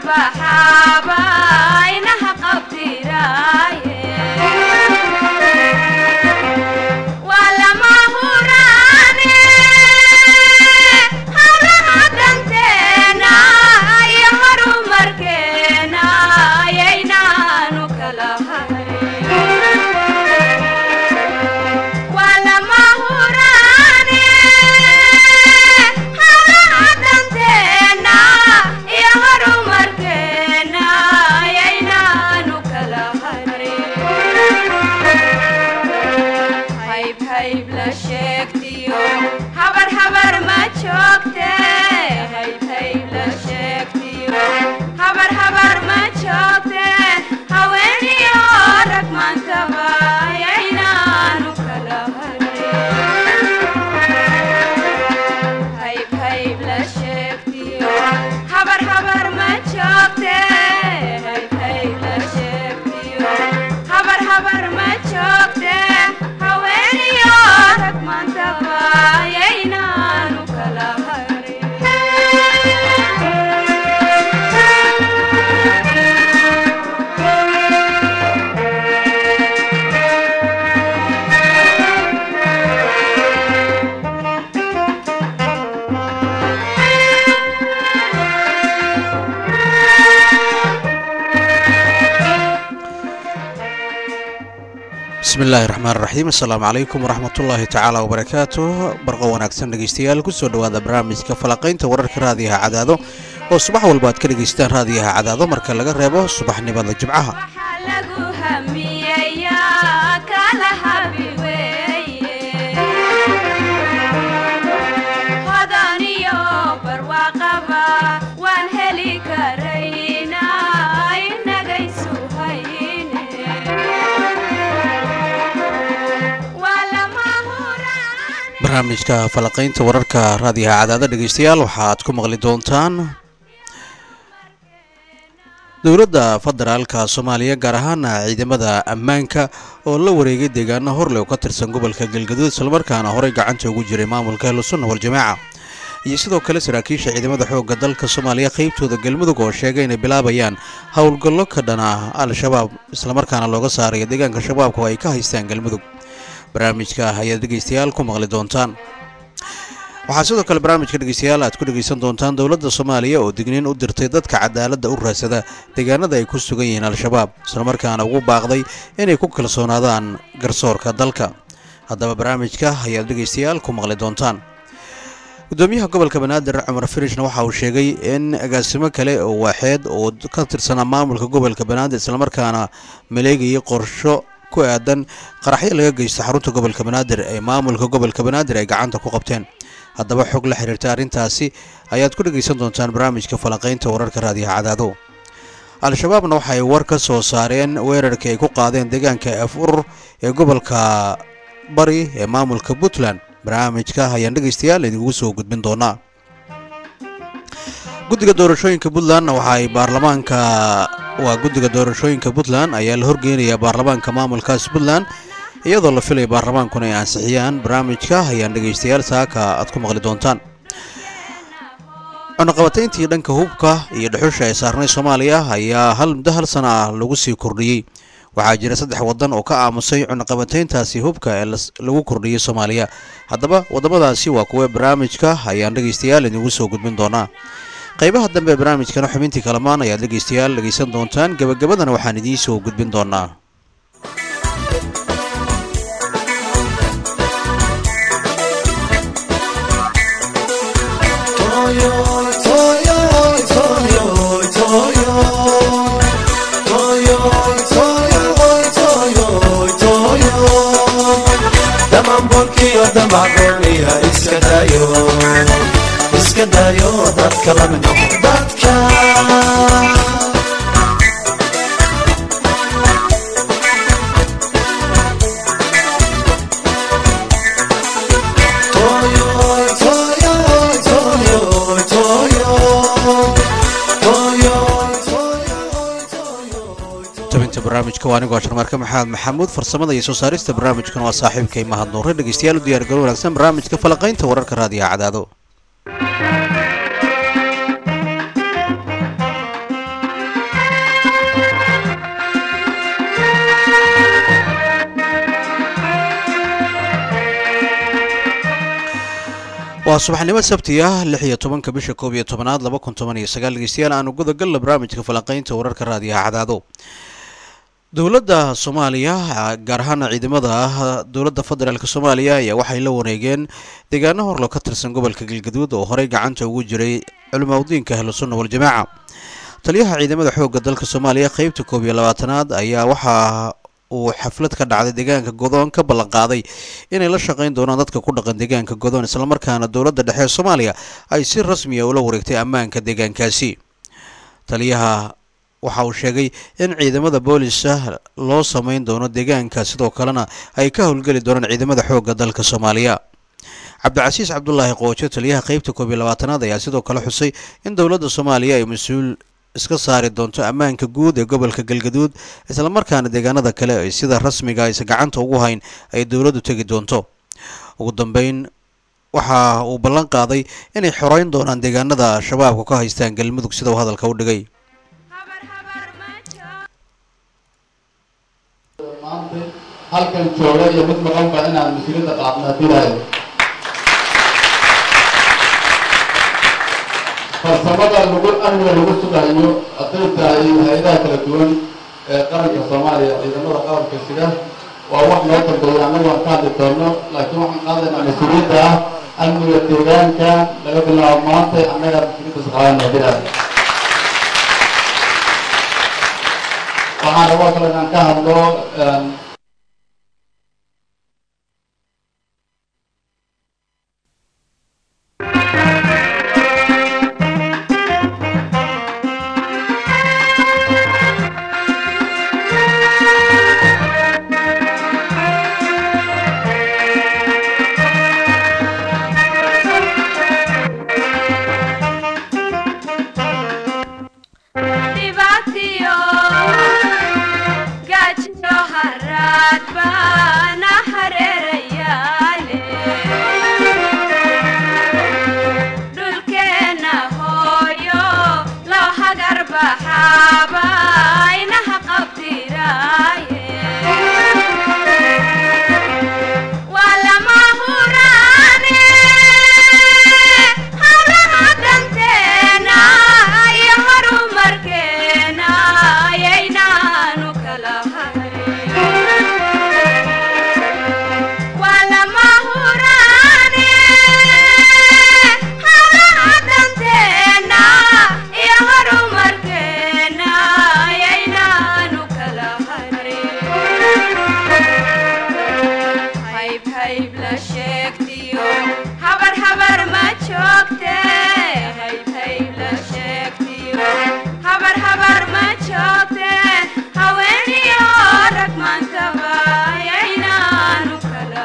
baxaaba inaha qabtiraaye waa lama huraane hawlaha danteena iyo horumarkeena ayaynaanu kala hayn waa lama huraane hawlaha danteena iyo horumarkeena ayaynaanu kala hayn hayb hayb la sheegtiyo habar habar ma joogte hayb hayb la sheegtiyo habar habar ma joogte haweeniyo rag maantaba ayaynaanu kala hayb hayb la sheegtiyo habar habar ma joogte hayb hayb la sheegtiyo habar habar ma joogte haweeniyo rag maantaba ayaynaanu kala bismi illaahi raxmaan raxiim assalaamu calaykum waraxmatullaahi tacaala wabarakaatu barqo wanaagsan dhegeystayaal kusoo dhowaada barnaamijka falaqaynta wararka raadiyaha cadaado oo subax walba aad ka dhegaystaan raadiyaha cadaado marka laga reebo subaxnimada jimcaha waxaa lagu hamiyayaa kala habi weeye hodan iyo barwaaqaba waan heli karaynaa inagaysu hayne waa lama huraan barnaamijka falaqaynta wararka raadiyaha cadaado dhegeystayaal waxaad ku maqli doontaan dowladda federaalka soomaaliya gaar ahaana ciidamada ammaanka oo la wareegay deegaano horleh oo ka tirsan gobolka galgaduud islamarkaana horey gacanta ugu jiray maamulka ahlusunna waljamaaca iyo sidoo kale saraakiisha ciidamada xoogga dalka soomaaliya qeybtooda galmudug oo sheegay inay bilaabayaan howlgallo ka dhan ah al-shabaab islamarkaana looga saarayo deegaanka shabaabka oo ay ka haystaan galmudug barnaamijka ayaad dhegeystayaal ku maqli doontaan waxaa sidoo kale barnaamijka dhegeystayaal aad ku dhegeysan doontaan dowladda soomaaliya oo digniin u dirtay dadka cadaaladda u raadsada deegaanada ay ku sugan yihiin al-shabaab islamarkaana ugu baaqday inay ku kalsoonaadaan garsoorka dalka haddaba barnaamijka ayaad dhegeystayaal ku maqli doontaan gudoomiyaha gobolka banaadir cumar firishna waxa uu sheegay in agaasimo kale oo waaxeed oo ka tirsanaa maamulka gobolka banaadir islamarkaana maleegayay qorsho ku aadan qaraxyo laga geysto xarunta gobolka banaadir ee maamulka gobolka banaadir ay gacanta ku qabteen haddaba xog la xiriirta arrintaasi ayaad ku dhegaysan doontaan barnaamijka falaqaynta wararka raadiyaha cadaado al-shabaabna waxay war ka soo saareen weerarkii ay ku qaadeen deegaanka af urur ee gobolka bari ee maamulka puntland barnaamijka ayaan dhegaystayaal idinkugu soo gudbin doonaa guddiga doorashooyinka puntland waxa ay baarlamaanka waa guddiga doorashooyinka puntland ayaa la horgeynayaa baarlamaanka maamulkaas puntland iyadoo la filaya baarlamaankuna ay ansixiyaan barnaamijka ayaan dhegaystayaal saaka aad ku maqli doontaan cunaqabatayntii dhanka hubka iyo dhuxusha ee saarnay soomaaliya ayaa hal muddo hal sana ah lagu sii kordhiyey waxaa jira saddex waddan oo ka aamusay cunaqabatayntaasi hubka ee lagu kordhiyey soomaaliya haddaba waddamadaasi waa kuwa barnaamijka ayaan dhegaystayaal idingu soo gudbin doonaa qaybaha dambe ee barnaamijkana xubintii kalamaan ayaad dhegaystayaal dhegaysan doontaan gebagabadana waxaan idiin soo gudbin doonaa iska dayo dadka lamid dadka tabinta barnaamijka waa anigoo sharmaarka maxamed maxamuud farsamada iyo soo saarista barnaamijkan waa saaxiibkay mahad nuure dhegeystayaal u diyaargaro wanaagsan barnaamijka falaqaynta wararka raadiyaha cadaado waa subaxnimo sabti ah lix iyo tobanka bisha koob iyo tobanaad laba kun toban iyo sagaal dhegeystayaal aanu gudagalna barnaamijka falanqeynta wararka raadiyaha cadaado dowladda soomaaliya gaar ahaan ciidamada ah dowladda federaalk soomaaliya ayaa waxay la wareegeen deegaano horlo ka tirsan gobolka galgaduud oo horey gacanta ugu jiray culimaudiinka ahlusunna waljamaaca taliyaha ciidamada xoogga dalka soomaaliya qeybta koob iyo labaatanaad ayaa waxaa uu xaflad ka dhacday deegaanka godoon ka ballan qaaday inay la shaqayn doonaan dadka ku dhaqan deegaanka godoon islamarkaana dowladda dhexe ee soomaaliya ay si rasmiya ula wareegtay ammaanka deegaankaasi taliyaha waxa uu sheegay in ciidamada booliska loo sameyn doono deegaanka sidoo kalena ay ka howlgeli doonaan ciidamada xoogga dalka soomaaliya cabdicasiis cabdulaahi qoojo taliyaha qeybta koob iyo labaatanaad ayaa sidoo kale xusay in dowladda soomaaliya ay mas-uul iska saari doonto ammaanka guud ee gobolka galgaduud islamarkaana deegaanada kale ay sida rasmiga aysa gacanta ugu hayn ay dowladdu tegi doonto ugu dambeyn waxa uu ballan qaaday inay xoreyn doonaan deegaanada shabaabka ka haystaan galmudug sida uu hadalka u dhigay maanta halkan jooga iyo mid maqanba inaan mas-uuliyadda qaadna dilaayo farsamada lagu amniga lagu sugayo hadday tahay hay-adaha kala duwan ee qaranka soomaaliya ciidamada qaranka sida waa wax noo dambeeya annagu aan ka hadli doono laakiin waxaan qaadaynaa mas-uuliyadda ah amniga deegaanka laga bilaabo maanta annaga mas-uuliyadda saqaadana dilaayo waxaan rabaa kale inaan ka hadlo dhibaatiyo gaajiyo haraad baana hareerayaale dhulkeenna hooyo loo hagar baxaaba inaha qabdiraaye waa lama huraane hawlaha danteena iyo horumarkeena ayaynaanu kala hayn waa lama huraane hawlaha danteena iyo horumarkeena ayaynaanu kala hayn hayb hayb la sheegtiyo habar habar ma joogte hayb hayb la sheegtiyo habar habar ma joogte haweeniyo rag maantaba ayaynaanu kala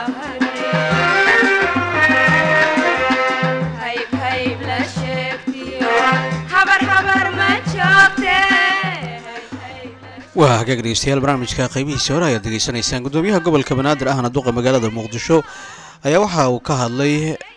hadin hayb hayb la sheegtiyo habar habar ma joogte hayb hayb la waa hagaag dhegeystayaal barnaamijka qaybihiisa hore ayaad degeysanaysaan gudoomiyaha gobolka banaadir ahna duqa magaalada muqdisho ayaa waxa uu ka hadlay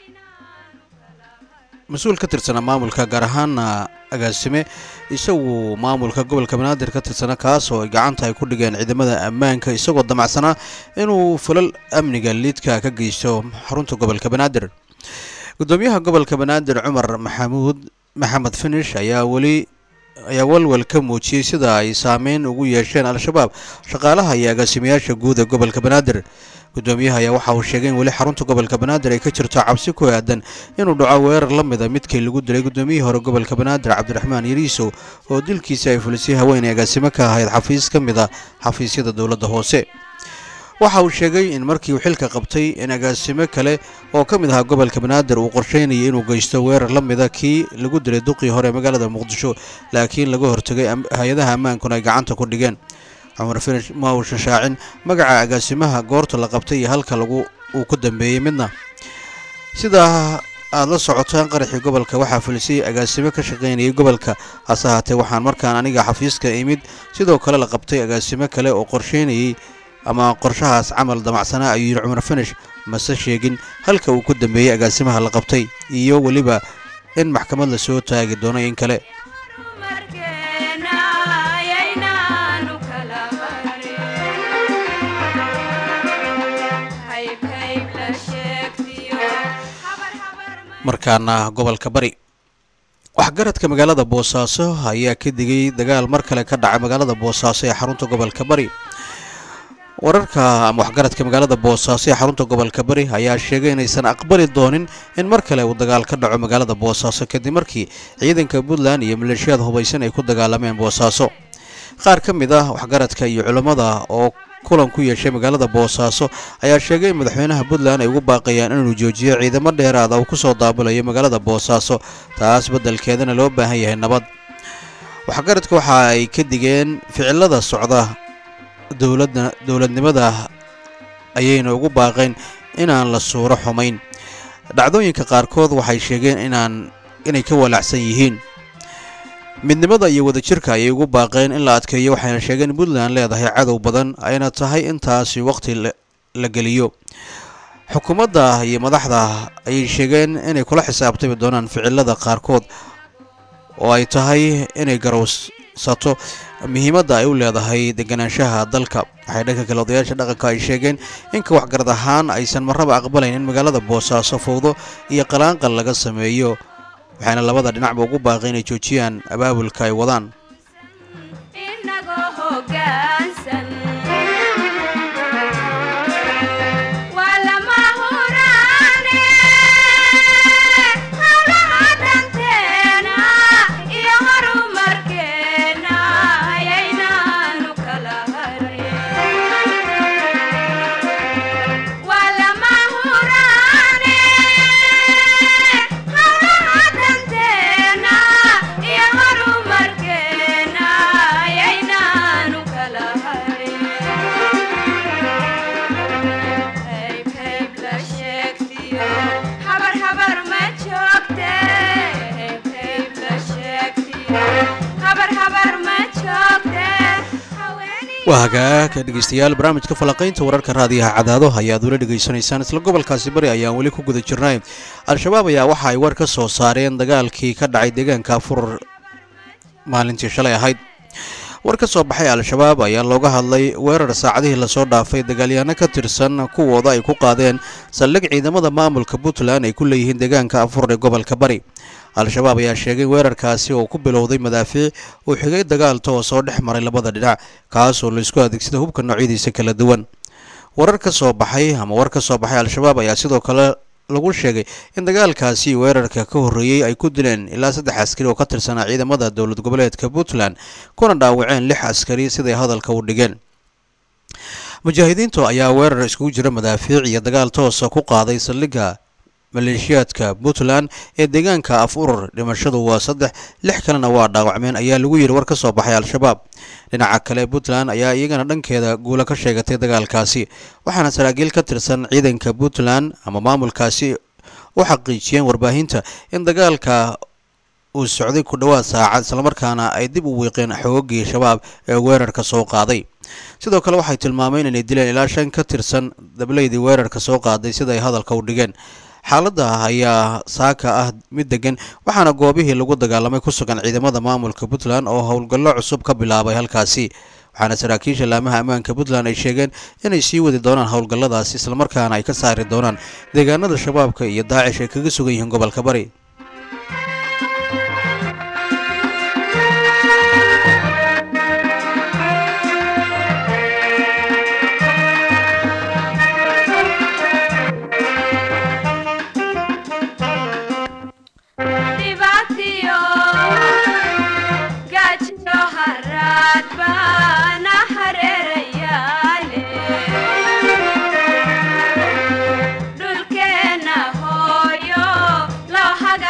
mas-uul ka tirsanaa maamulka gaar ahaana agaasime isagu maamulka gobolka banaadir ka tirsana kaas oo ay gacanta ay ku dhigeen ciidamada ammaanka isagoo damacsanaa inuu falal amniga liidka ka geysto xarunta gobolka banaadir gudoomiyaha gobolka banaadir cumar maxamuud maxamed finish ayaa weli ayaa walwal ka muujiyey sida ay saameyn ugu yeesheen al-shabaab shaqaalaha iyo agaasimayaasha guud ee gobolka banaadir gudoomiyaha ayaa waxa uu sheegay in weli xarunta gobolka banaadir ay ka jirto cabsi ku aadan inuu dhaco weerar la mida midkii lagu dilay gudoomiyihii hore gobolka banaadir cabdiraxmaan yariisow oo dilkiisa ay fulisay haweeney agaasimo ka ahayd xafiis ka mid a xafiisyada dowladda hoose waxa uu sheegay in markii uu xilka qabtay in agaasimo kale oo ka mid ahaa gobolka banaadir uu qorsheynayay inuu geysto weerar la mida kii lagu dilay duqii hore ee magaalada muqdisho laakiin laga hortegay am- hay-adaha ammaankuna ay gacanta ku dhigeen cumar finish ma uusan shaacin magaca agaasimaha goorta la qabtay iyo halka lagu uu ku dambeeyey midna sidaa aad la socotaan qaraxii gobolka waxaa fulisay agaasimo ka shaqaynayay gobolka hase haatee waxaan markaan aniga xafiiska imid sidoo kale la qabtay agaasimo kale oo qorsheynayay ama qorshahaas camal damacsanaa ayuu yidhi cumar finish mase sheegin halka uu ku dambeeyey agaasimaha la qabtay iyo weliba in maxkamad la soo taagi doono in kale markeena ayaynaanu kala harin hayb hayb la sheegtiyo habar habar ma markaana gobolka bari waxgaradka magaalada boosaaso ayaa ka digay dagaal mar kale ka dhacay magaalada boosaaso ee xarunta gobolka bari wararka ama waxgaradka magaalada boosaaso ee xarunta gobolka bari ayaa sheegay inaysan aqbali doonin in mar kale uu dagaal ka dhaco magaalada boosaaso kadib markii ciidanka puntland iyo maleeshiyaad hubaysan ay ku dagaalameen boosaaso qaar ka mid ah waxgaradka iyo culammada oo kulan ku yeeshay magaalada boosaaso ayaa sheegay in madaxweynaha puntland ay ugu baaqayaan inuu joojiyo ciidamo dheeraada uu kusoo daabulayo magaalada boosaaso taas beddelkeedana loo baahan yahay nabad waxgaradka waxa ay ka digeen ficilada socda dowladda dowladnimada ayayna ugu baaqeen inaan la suuro xumayn dhacdooyinka qaarkood waxay sheegeen inaan inay ka walaacsan yihiin midnimada iyo wadajirka ayay ugu baaqeen in la adkeeyo waxayna sheegeen in puntland leedahay cadow badan ayna tahay intaasi waqti la geliyo xukuumadda iyo madaxda ayay sheegeen inay kula xisaabtami doonaan ficilada qaarkood oo ay tahay inay garowsato muhiimadda ay u leedahay deganaanshaha dalka waxay dhanka kale odayaasha dhaqanka ay sheegeen inka waxgarad ahaan aysan marraba aqbalayn in magaalada boosaaso fowdo iyo qalaanqal laga sameeyo waxayna labada dhinacba ugu baaqay inay joojiyaan abaabulka ay wadaan inagoo hoggaansan waa lama huraane hawlaha danteena iyo horumarkeena ayaynaanu kala harin waa lama huraane hawlaha danteena iyo horumarkeena ayaynaanu kala harin hayb hayb la sheegtiyo habar habar ma joogte hayb hayb la sheegtiyo habar habar ma joogte haweeney waa hagaag dhegeystayaal barnaamijka falanqaynta wararka raadiyaha cadaado ayaad weli dhegaysanaysaan isla gobolkaasi bari ayaan weli ku guda jirnay al-shabaab ayaa waxa ay war ka soo saareen dagaalkii ka dhacay deegaanka furur maalintii shalay ahayd war ka soo baxay al-shabaab ayaa looga hadlay weerar saacadihii lasoo dhaafay dagaalyahanno ka tirsan kuwooda ay ku qaadeen saldhig ciidamada maamulka puntland ay ku leeyihiin deegaanka afur ee gobolka bari al-shabaab ayaa sheegay weerarkaasi oo ku bilowday madaafiic uu xigay dagaal toos oo dhex maray labada dhinac kaasoo laisku adeegsada hubka noocyadiisa kala duwan warar ka soo baxay ama war ka soo baxay al-shabaab ayaa sidoo kale lagu sheegay in dagaalkaasi weerarka ka horreeyey ay ku dileen ilaa saddex askari oo ka tirsanaa ciidamada dowlad goboleedka puntland kuna dhaawaceen lix askari siday hadalka u dhigeen mujaahidiintu ayaa weerar iskugu jira madaafiic iyo dagaal toosa ku qaaday saldhigga maleeshiyaadka puntland ee deegaanka af urur dhimashadu waa saddex lix kalena waa dhaawacmeen ayaa lagu yidhi war ka soo baxay al-shabaab dhinaca kale puntland ayaa iyagana dhankeeda guulo ka sheegatay dagaalkaasi waxaana saraakiil ka tirsan ciidanka puntland ama maamulkaasi u xaqiijiyeen warbaahinta in dagaalka uu socday ku dhowaad saacad islamarkaana ay dib u wiiqeen xoogagii shabaab ee weerarka soo qaaday sidoo kale waxay tilmaameen inay dileen ilaa shan ka tirsan dableydii weerarka soo qaaday sida ay hadalka u dhigeen xaaladda ayaa saaka ah mid degan waxaana goobihii lagu dagaalamay ku sugan ciidamada maamulka puntland oo howlgallo cusub ka bilaabay halkaasi waxaana saraakiisha laamaha ammaanka puntland ay sheegeen inay sii wadi doonaan howlgalladaasi islamarkaana ay ka saari doonaan deegaanada shabaabka iyo daacish ay kaga sugan yihiin gobolka bari dhibaatiyo gaajiyo haraad baana hareerayaale dhulkeenna hooyo loo haga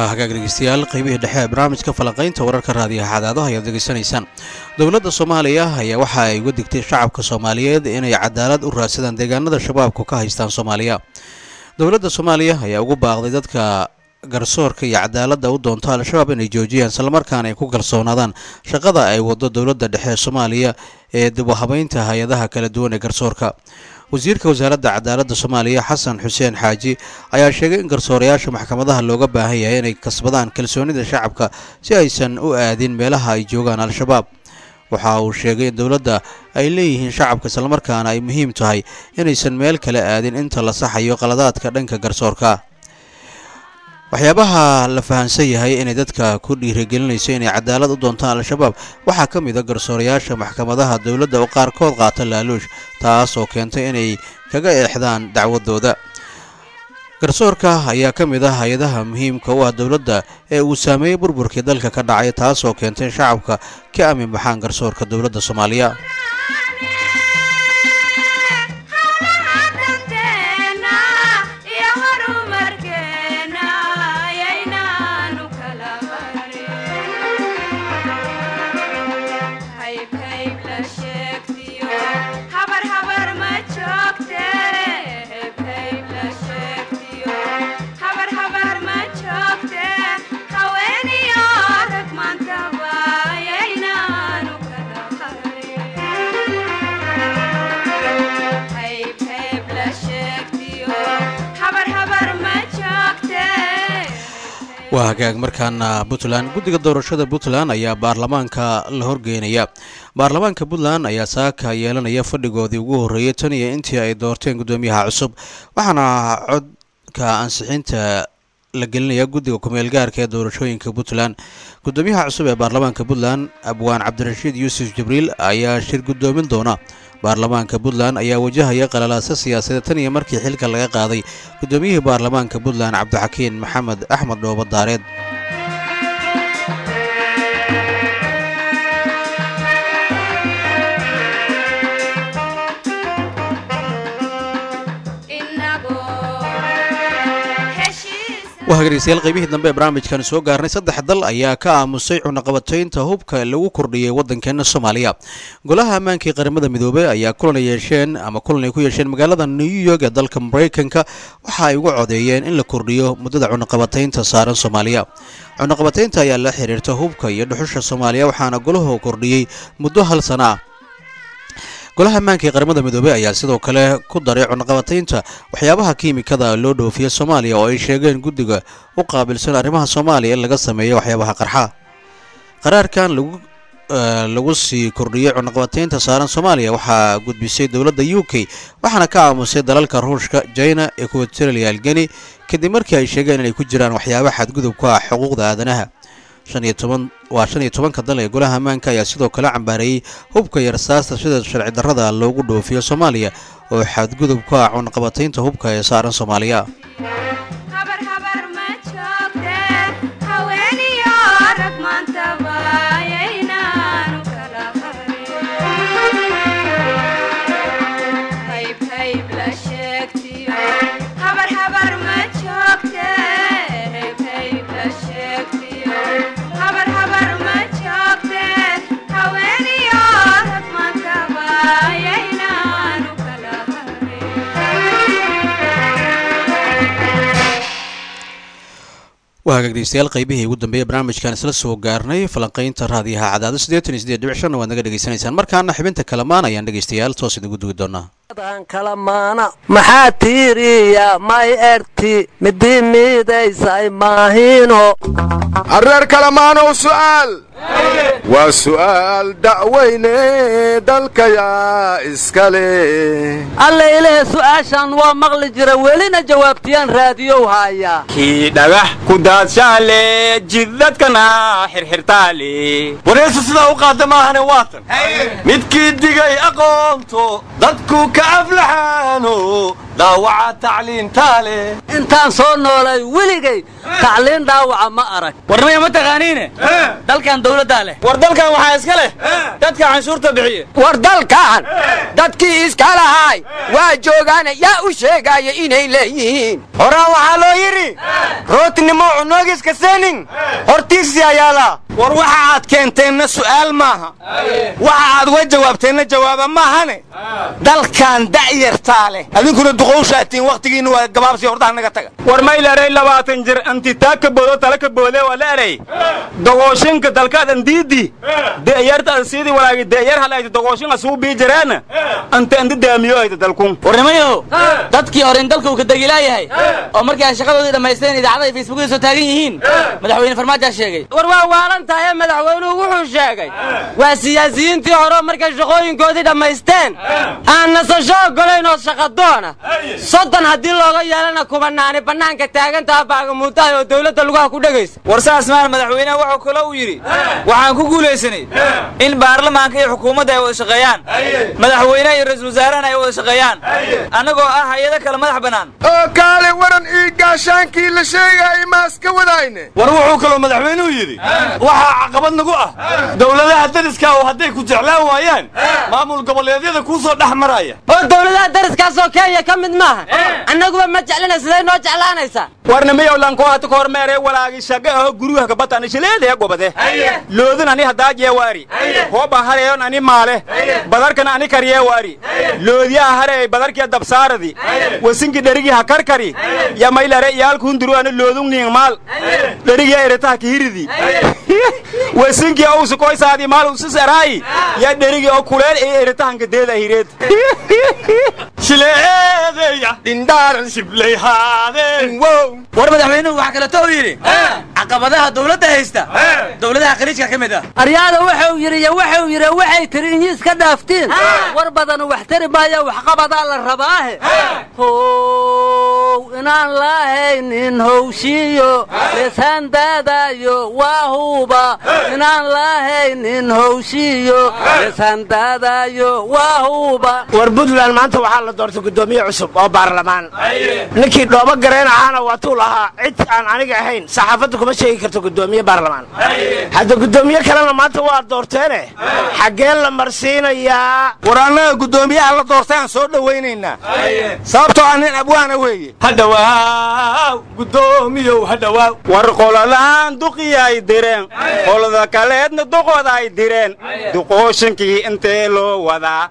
waa hagaag dhegeystayaal qaybihii dhexe ee barnaamijka falanqaynta wararka raadiyaha cadaadaha ayaad degeysanaysaan dowladda soomaaliya ayaa waxa ay uga digtay shacabka soomaaliyeed inay cadaalad u raadsadaan deegaanada shabaabku ka haystaan soomaaliya dowladda soomaaliya ayaa ugu baaqday dadka garsoorka iyo cadaaladda u doonta al-shabaab inay joojiyaan islamarkaana ay ku kalsoonaadaan shaqada ay wado dowladda dhexe ee soomaaliya ee dib u habeynta hay-adaha kala duwan ee garsoorka wasiirka wasaaradda cadaaladda soomaaliya xasan xuseen xaaji ayaa sheegay in garsoorayaasha maxkamadaha looga baahan yahay inay kasbadaan kalsoonida shacabka si aysan u aadin meelaha ay joogaan al-shabaab waxa uu sheegay in dowladda ay leeyihiin shacabka islamarkaana ay muhiim tahay inaysan meel kale aadin inta la saxayo qaladaadka dhanka garsoorka waxyaabaha la fahansan yahay inay dadka ku dhiirigelinayso inay cadaalad u doontaan al-shabaab waxaa ka mid a garsoorayaasha maxkamadaha dowladda oo qaarkood qaata laaluush taas oo keentay inay kaga eexdaan dacwadooda garsoorka ayaa ka mid ah hay-adaha muhiimka u ah dowladda ee uu saameeyey burburkii dalka ka dhacay taas oo keentay in shacabka ka aamin baxaan garsoorka dowladda soomaaliya howlaha danteena iyo horumarkeena ayaynaanu kala harin hayb hayb la sheegtiyo habar habar ma joogte hayb hayb la sheegtiyo habar habar ma joogte haweeniyo rag maantaba ayaynaanu kala harin hayb hayb la sheegtiyo habar habar ma joogte waa hagaag markaana puntland guddiga doorashada puntland ayaa baarlamaanka la horgeynaya baarlamaanka puntland ayaa saaka yeelanaya fadhigoodii ugu horreeyey tan iyo intii ay doorteen guddoomiyaha cusub waxaana codka ansixinta la gelinaya guddiga kumeel gaarka ee doorashooyinka puntland guddoomiyaha cusub ee baarlamaanka puntland abwaan cabdirashiid yuusuf jibriil ayaa shir guddoomin doona baarlamaanka puntland ayaa wajahaya qalalaasa siyaasadeed tan iyo markii xilka laga qaaday guddoomiyihii baarlamaanka puntland cabdixakiin maxamed axmed dhoobo daareed inagoo heshiisa waa hagdhegeystayaal qaybihii dambe ee barnaamijkan soo gaarnay saddex dal ayaa ka aamusay cunaqabataynta hubka lagu kordhiyey waddankeena soomaaliya golaha ammaanka ee qaramada midoobey ayaa kulan ay yeesheen ama kulan ay ku yeesheen magaalada new york ee dalka maraykanka waxa ay uga codeeyeen in la kordhiyo muddada cunaqabataynta saaran soomaaliya cunaqabataynta ayaa la xiriirta hubka iyo dhuxusha soomaaliya waxaana golahu kordhiyey muddo hal sana ah golaha ammaanka ee qaramada midoobey ayaa sidoo kale ku daray cunaqabataynta waxyaabaha kiimikada loo dhoofiya soomaaliya oo ay sheegeen guddiga u qaabilsan arrimaha soomaaliya in laga sameeyo waxyaabaha qarxa qaraarkan lagu eh, lagu sii kordhiyey cunaqabataynta saaran soomaaliya waxaa gudbisay dowladda u k waxaana ka aamusay dalalka ruushka china equatorial geni kadib markii ay sheegeen inay ku jiraan waxyaaba xadgudub ku ah xuquuqda aadanaha shan iyo toban waa shan iyo tobanka dal ee golaha ammaanka ayaa sidoo kale cambaareeyey hubka iyo rasaasta sida sharci darrada loogu dhoofiyo soomaaliya oo xadgudub ku ah cunaqabataynta hubka ee saaran soomaaliya habar habar ma joogte haweeniyo rag maantaba ayaynaanu kala harin hayb hayb la sheegtiyo habar habar ma joogte hayb hayb la sheegtiyo habar habar ma joogte haweeniyo rag maantaba ayaynaanu kala harin waa hagaag dhegeystayaal qaybihii ugu dambeeyey barnaamijkan isla soo gaarnay falanqaynta raadiyaha cadaado siddeetan iyo siddeed dhibic shanna waad naga dhegeysanaysaan markaana xibinta kalamaan ayaan dhegeystayaal toos idigu dugi doonaa dan kala maana maxaa tiiriya may erti midi miidaysay maahino arreer kalamaanow su'aal waa su'aal da'weyne dalkayaa iska leh alle ilahe su'aashan waa maqli jira welina jawaabtiyaan raadiyow haaya kii dhagax ku daadshaale jidadkana xirxirtaale wareysu sidaa u qaada maahane waatan midkii digay aqoonto dadku ka aflaxaano dhaawaca tacliintaale intaan soo noolay weligay tacliin dhaawaca ma arag warnimaya ma taqaaniine dalkan dawladdaa leh war dalkan waxaa iska leh dadka canshuurta bixiye war dalkan dadkii iska lahaay waa joogaana yaa u sheegaya inay leeyihiin horaa waxaa loo yidhi rootinimo cunoogiska seenin hortiisii ayaala war waxa aad keenteenna su'aal maaha waxa aad uga jawaabteenna jawaaba maahane dalkan da'yartaa leh adinkuna duqowshaatiin wakhtigiinna waa gabaabsi hordaha naga taga war may leray labaatan jir antitaa ka boodo tala ka boode waa la eray dogooshinka dalkaadan diidi de'yartaan sidii walaagi de'yar halayta dogooshin asuu bii jireena anta anta daamiyo ayta dalkun warnimayo dadkii hore in dalka uu ka degilaayahay oo markii ay shaqadoodii dhammaysteen idaacada ay facebookada soo taagan yihiin madaxweyne farmaajaa sheegay war waa waalan tahay madaxweynuhu wuxuu sheegay waa siyaasiyiintii hore markay shaqooyinkoodii dhammaysteen aan nasasho ogolayn oo shaqadoona soddon haddii looga yeelana kubanaani bannaanka taagantaha baagamuutahay oo dawladda lugaha ku dhegaysa war saas maan madaxweyneha wuxuu kale uu yidhi waxaan ku guulaysanay in baarlamaanka iyo xukuumadda ay wada shaqeeyaan madaxweyneha iyo ra-iisul wasaarahana ay wada shaqeeyaan annagoo ah hay-ado kale madax bannaan oo kaale waran ii gaashaankii la sheegayay maas ka wadayne war wuxuu kaloo madaxweynuhu yidhi waxaa caqabad nagu ah dowladaha dariska oo hadday ku jeclaan waayaan maamul goboleedyada kuu soo dhex maraya oo dawladaha dariskaasoo kenya ka mid maaha annaguba ma jeclina siday noo jeclaanaysaa warna miyow lanko hata ka hormeere walaagi shaga aho guruha kabatan shileedaya gobade loodin ani hadaajiye waari hooban hareeyon ani maale badarkan ani kariye waari loodiyaha hareey badarkiya dabsaaradi wasinki dherigii ha karkari ya maylare iyaalku hunduru ani loodun ning maal dherigiya eretaha kihiridi wasinki owsu koysaadi maal usus eraayi ya dherigi oo kuleel ee eretahanka deeda hireed shileedeya dhindhaaran shiblayhaadeen war madaxweynuhu waxaa kaleeto uu yidhi caqabadaha dawladda haysta dawladaha khaliijka ka mid ah aryaada wuxuu yidhi iyo wuxuu yidhi waxay tiri inyi iska dhaaftiin war badan wax tari maayo waxqabadaa la rabaahe how inaan laahaynin howshiyo lesaandaadayo waa huba inaan laahaynin howshiyo lesaandaadayo waa huba war puntland maanta waxaa la doortay guddoomiye cusub oo baarlamaan ninkii dhoobo gareen ahaana waa tuu lahaa cid aan aniga ahayn saxaafadda kuma sheegi karto guddoomiye baarlamaan hadda guddoomiye kalena maanta waa doorteene xaggeen la marsiinayaa war annaga guddoomiyaha la doortay aan soo dhowaynaynaa sababtoo ah nin abwaana weeye hadhawaaw guddoomiyow hadhawaaw war qololaan duqii ay direen qolada kaleedna duqooda ay direen duqooshinkii intee loo wadaa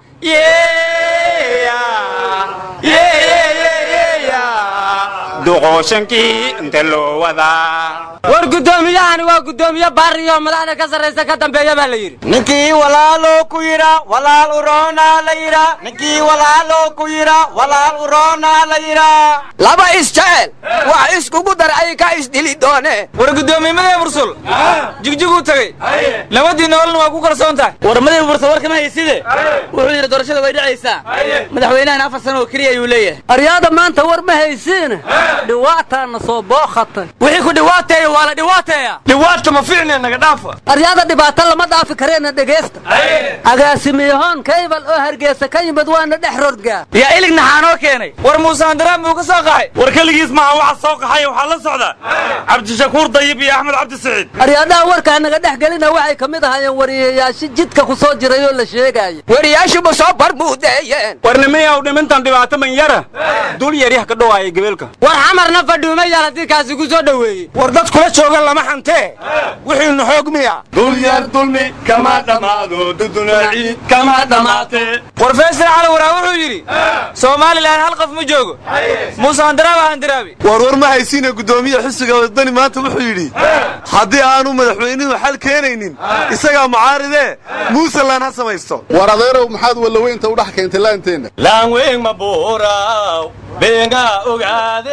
duqooshankii inte loo wadaa war guddoomiyahani waa guddoomiye baariyo madaxda ka sarraysa ka dambeeya baa la yidhi ninkii walaaloo ku yidha walaal uroonaa la yidha ninkii walaaloo ku yidha walaal uroonaa la yidha laba isjecel wax iskugu dar ay ka isdili dooneen war guddoomiyemadii bursul jigjiguu tegey labadii noolna waa ku kalsoon tahay war madii bursul war kama hayside wuxuu yidhi doorashada way dhacaysaa madaxweynahana afar sano oo keliya ayuu leeyahay aryaada maanta war ma haysiine dhiwaataana soo bookhatay wixii ku dhawaateeya waa la dhawaateeya dhiwaadka ma fiicne naga dhaafa aryaada dhibaato lama dhaafi kareena dhegaysta agaasimiyahoon kaybal oo hargeysa ka yimid waana dhex rodgaa yaa ilig naxaanoo keenay war muuse handaraam buu ka soo qaxay war keligiis maaha waxa soo qaxay waxaa la socda cabdishakuur dayib iyo axmed cabdi saciid aryaadaha warkaa naga dhex gelina waxay ka mid ahaayeen wariyayaasho jidka ku soo jiray oo la sheegaya wariyaashuba soo barbuudeeyeen warnimiyaw dhimintan dhibaato man yara dul yaryah ka dhowaaya gebeelka war xamarna fadhuuma yaal haddii kaasi ku soo dhoweeyey war dad kula jooga lama xantee wixiinu xoog miya dulyar dulmi kama dhammaado duduna ciid kama dhammaate war faysal cali waraa wuxuu yidhi somalilan hal qof ma joogo muuse handaraaba handaraabi war war ma haysiina guddoomiye xisiga wadani maanta wuxuu yidhi haddii aanu madaxweynuhu xal keenaynin isagaa mucaaridee muuselan ha samaysto war adeerow maxaad wallaweynta u dhex keentay laanteenna laanweyn ma buuraaw beengaa ogaade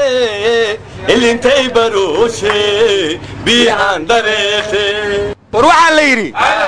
ilintay barooshe biican dhareete war waxaa la yidhi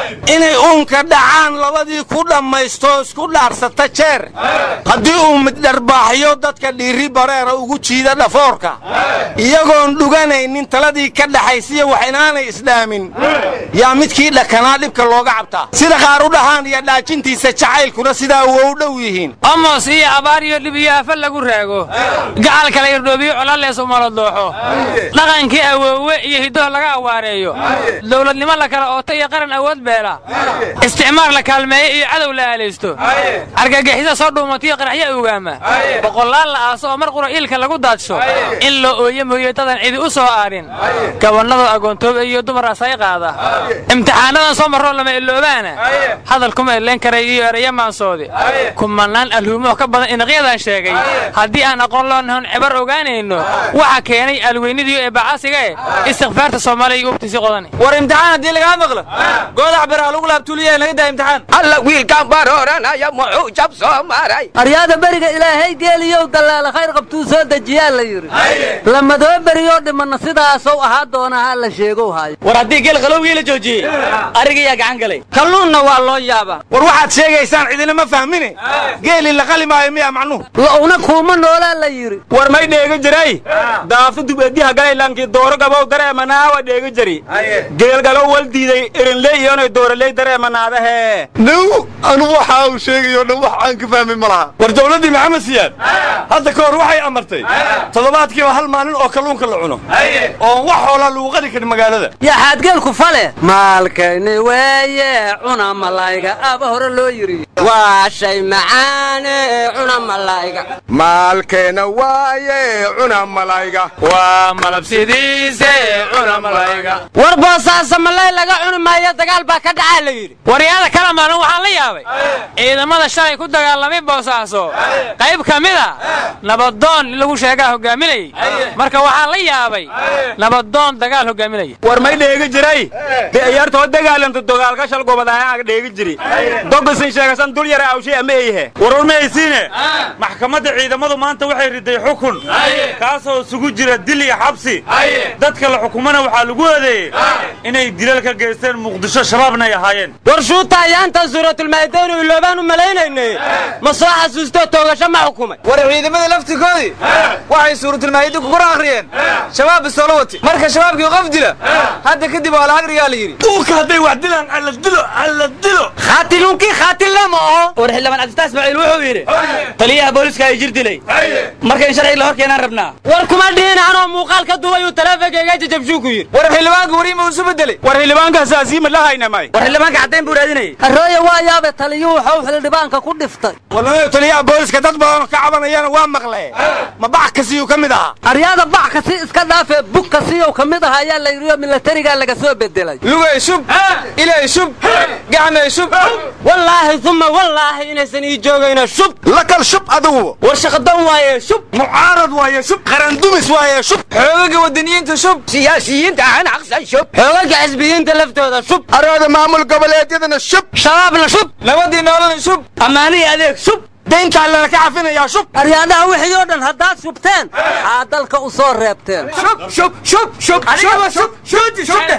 inay uunka dhacaan labadii ku dhammaysto isku dhaarsata jeer haddii uu middharbaaxyo dadka dhiiri bareera ugu jiida dhafoorka iyagoon dhuganaynin taladii ka dhaxaysiya wax inaanay isdhaamin yaa midkii dhakanaa dhibka looga cabtaa sida qaar u dhahaan iyo dhaajintiisa jacaylkuna sidaa wow dhow yihiin amos iyo abaar iyo dhib iyo afa lagu raago gacal kala irdhoobiyo colalees umala dooxo dhaqankii awoowe iyo hiddaho laga awaareeyo dowladnimo la kala ooto iyo qaran awood beela isticmaar la kaalmeeyo iyo cadow la aalaysto argagixisa soo dhuumatiyo qaraxyo ogaama boqolaal la aaso oo mar qura iilka lagu daadsho in loo ooye mooye dadan cidi u soo aadhin gabannada agoontooba iyo dumar asay qaada imtixaanadan soo marroo lama iloobaana hadal kuma ileen karay iyo ereyo maansoodi kumanaan alhuumoo ka badan inaqyadan sheegay haddii aan aqoon loonahon cibar ogaanayno waxa keenay alweynidiyo ee bacasiga e istikfaarta soomaaliya iyo ubtiisi qodani war imtixaan haddii lagaa maqlo goodax biraha lagu laabtuuliyahay naga daa imtixaan alla wiilkaan barooranaya muxuu jab soo maray aryaada beriga ilaahay geeliyow dallaala khayr qabtuu soo dejiyaa la yidhi lamadoo beriyoo dhimanna sidaasow ahaa doonaha la sheegow haayo war haddii geel qalowgii la joojiyey arigayaa gacan galay kalluunna waa loo yaabaa war waxaad sheegaysaan cidina ma fahmine geeli la qali maayo miya macnuhu la'una kuuma noolaa la yidhi war may dheegi jiray daafu dubediha galaylankii dooro gabow dareemanaawa dheegi jiri geelgalow wal diiday erinley iyonay dooraley dareemanaadahe now anu waxa uu sheegayo dhan wax aan ka fahmin ma laha war dowladdii maxamed siyaad hadda ka hor waxay amartay toddobaadkiiba hal maalin oo kalluunka la cuno oon wax hoolaa lagu qali karin magaalada yaa xaadgeelku fale maalkayni weeye cuna malayga aba hore loo yidhi waa shay macaane cuna malayga maalkeena waaye cuna malayga waa malabsidiise cuna malayga war boosaasa malay laga cuni maayo dagaal baa ka dhacaa la yidhi waryaada kala maalin waxaan la yaabay ciidamada shalay ku dagaalamay boosaaso qayb ka mid a nabadoon in lagu sheegaa hogaaminayay marka waxaan la yaabay nabadoon dagaal hogaaminaya war may dheegi jiray de ciyaartoo dagaalanta dogaalka shal gobadaayaaga dheegi jiri dogasin sheegasan dul yara awshay ama eyhe warwar ma haysiine maxkamadda ciidamadu maanta waxay riday xukun kaasoo isugu jira dil iyo xabsi dadka la xukumana waxaa lagu eedeeyey inay dilal ka geysteen muqdisho shabaabnay ahaayeen war shuuta ayaantan suuratulmaa'idaynu iloobaan u malaynayne ma soo xasuustoo toogasho ma xukumay war ciidamada laftikoodii waxay suuratulmaa'ida ku kor akhriyeen shabaab bisoola wati marka shabaabkii qof dila hadda kadib waa la agriyaa la yidhi duulka hadday wax dilaan alla dilo alla dilo khaatiluunkii khaatilna ma oho war xildhibaan cabditaas ismaaciil wuxuu yidhi taliyaha booliska ay jir dilay marka in sharciga la hor keenaan rabnaa war kuma dhihin anoo muuqaal ka duway uu taleefonkayga jajabshuu ku yidhi war xildhibaanka wariima uu isu bedelay war xildhibaankaas asiima la hayna may war xildhibaanka caddayn buu raadinayay arooya waa yaabe taliyuu waxuu xildhibaanka ku dhiftay walaalayo taliyaha booliska dad badan ka cabanayana waa maqle ma bax kasiyuu ka mid ahaa aryaada bac kasi iska dhaafee bug kasiyow ka mid aha ayaa la yidhi oo milatarigaa laga soo bedelay lugay shub ilay shub gacmay shub wallaahi uma wallaahi inaysan ii joogayno shub lakal shub adigu war shaqadan waaye shub mucaarad waaye shub qarandumis waaye shub xoogaga wadaniyiinta shub siyaasiyiinta aan aqsan shub xoogaga xisbiyiinta laftooda shub arooda maamul goboleedyadana shub shabaabna shub nabadii noolana shub ammaanihi adeeg shub dayntaa lana ka cafinayaa shub aryaadaha wixii oo dhan haddaad shubteen maxaa dalka u soo reebteen shub shub shub shub shub shub shuuti shubte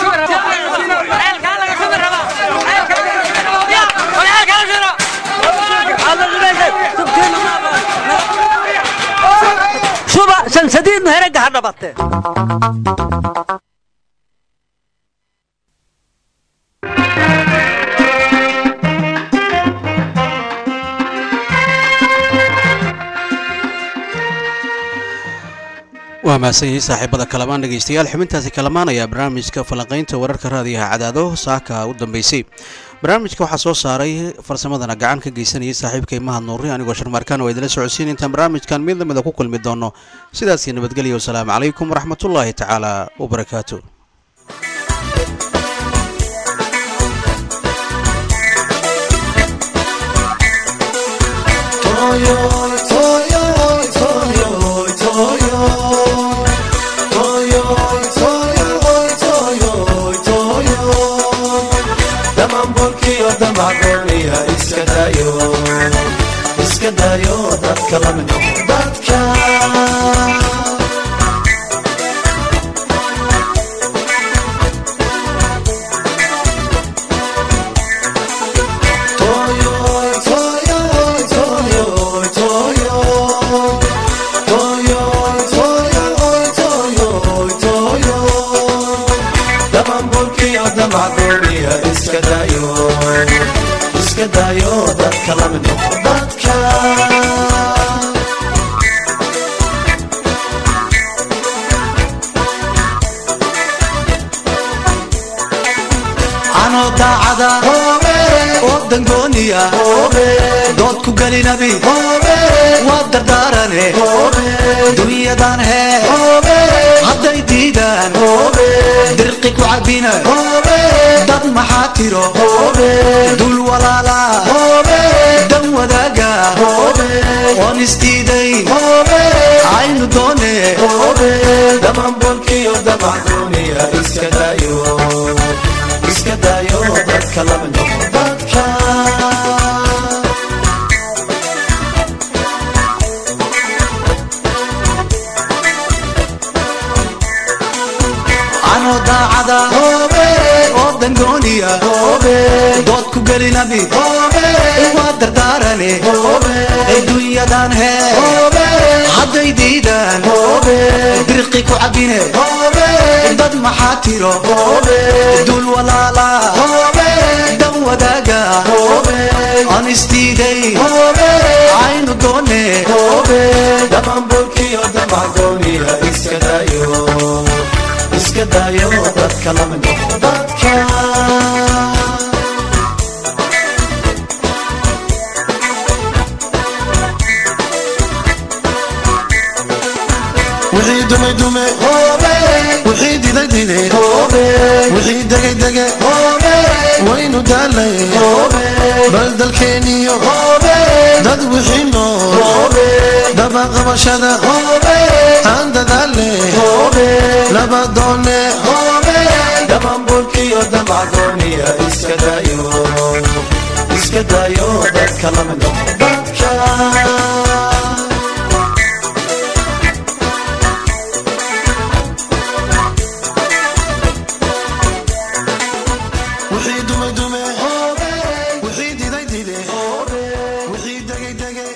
shuba shanshadiidnu heragga ha dhabatee waa mahadsan yihiin saaxiibada kalamaan dhegaystayaal xubintaasi kalamaanaya barnaamijka falanqaynta wararka raadiyaha cadaado saaka u dambeysay barnaamijka waxaa soo saaray farsamadana gacan ka geysanayay saaxiibkay mahad nuuri anigoo sharmaarkaan waa idinla socodsiin intaan barnaamijkan mid lamida ku kulmi doono sidaasii nabadgelya wasalaamu calaykum waraxmatullaahi tacaala wabarakaatu iska dayo dadka la mid noqo dadka gooniya iska daayo iska daayo dadka la mid noqo dadka anoo daacada oo dangooniya dood ku gelinabi waa dardaarane dunyadan hee hadday diidaan dirqi ku cabina dad maxaa tiro dul walaala dan wadaaga oon isdiidayn aynu doone damanbolkiyo damacdooniya iska daayo iska daayo dadka lama noqo dadka anoo daacada oo dangooniya dood ku gelinabi waa dardaarane adduunyadan hee hadday diidaan dirqi ku cabine dad maxaa tiro dul walaala dan wadaaga aan isdiiday aynu doone damanbolkiyo damacgooniya iska daayo iska daayo dadka lama noqo dadka wixii dumay dume wixii diday dide wixii degay dege waynu daalay bal dalkeeniyo dad wixii nool dabaqabashada aan dadaale laba doone damanbolkiyo damacdooniya iska daayo iska daayo dadka lama noqo dadka wixii dumay dume wixii diday dide wixii degay dege